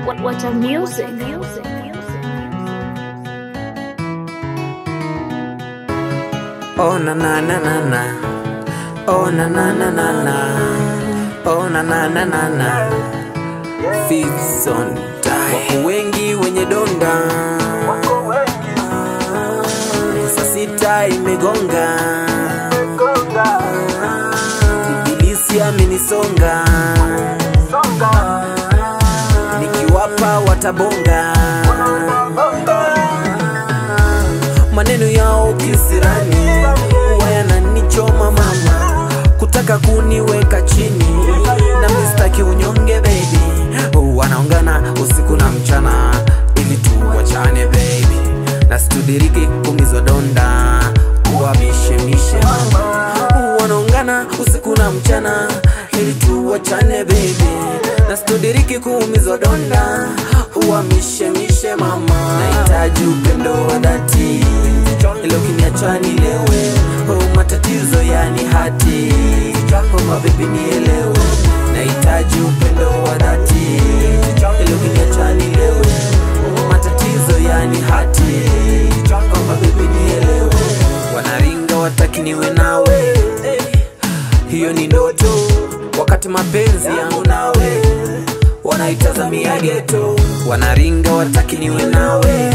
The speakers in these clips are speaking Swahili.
What, what a music. music. Oh na na na na na. Oh na na na na na. Oh na na na na na. Fits on die. Wako wengi wenye donda. Saa sita imegonga. Ibilisi amenisonga. Nikiwapa watabonga. maneno yao kisirani huwa yananichoma mama kutaka kuniweka chini na mistaki unyonge baby wanaongana usiku na mchana ili tuwachane baby na situdiriki kumizwa donda kuwamishemishe mama wanaongana usiku na mchana ili tuwachane baby na situdiriki kuumizwa donda uwamishemishe mama nahitaji upendo wa dhati ilo kiniacha nilewe oh, matatizo yani hati oh, mabebi nielewe nahitaji upendo wa dhati ilo kiniacha nilewe oh, matatizo yani hati oh, mabebi nielewe wanaringa wataki niwe nawe hiyo ni ndoto wakati mapenzi yangu nawe wanaitazamia geto wanaringa wataki niwe nawe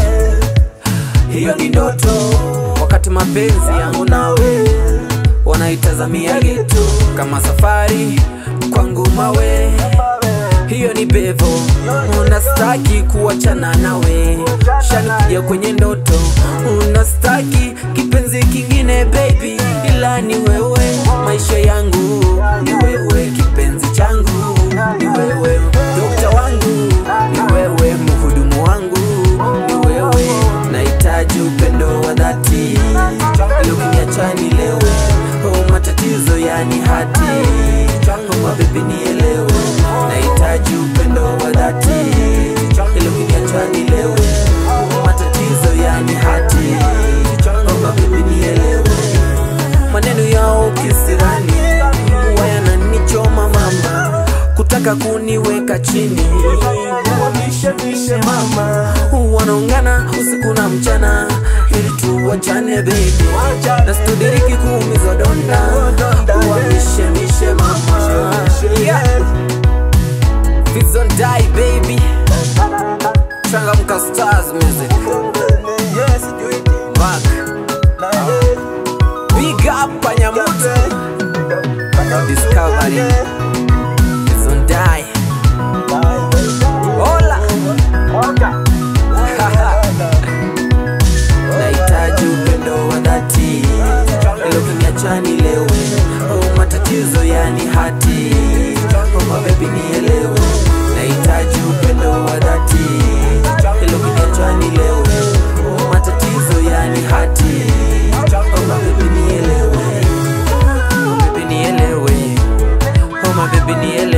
hiyo ni ndoto wakati mapenzi yangu nawe wanaitazamia geto kama safari kwangu mawe hiyo ni bevo unastaki kuachana nawe shanikija kwenye ndoto unastaki kipenzi kingine baby ila ni wewe maisha yangu ni wewe kipenzi changu ni wewe dokta wangu ni wewe mhudumu wangu ni wewe nahitaji upendo wa dhati ilokiniacha nilewe oh, matatizo yani hati oh, mabebi nielewe nahitaji upendo wa dhati ilokiniacha nilewe oh, matatizo yani hati oh, mabebi nielewe maneno yao kisirani huwa yananichoma mama kutaka kuniweka chini wamishemishe mama wanaungana usiku na mchana ili tuwachane baby na studiriki kuumiza donda wamishemishe mama yeah. Fits on die baby changamka stars music back big up panyamoto discovery Fits on die hola nahitaji upendo wa dhati ilo kiniacha nilewe oh, matatizo yani hati oh, mabebi nielewe nahitaji upendo wa dhati ilo kiniacha nilewe oh, matatizo yani hati oh, mabebi nielewe mabebi nielewe oh, mabebi nielewe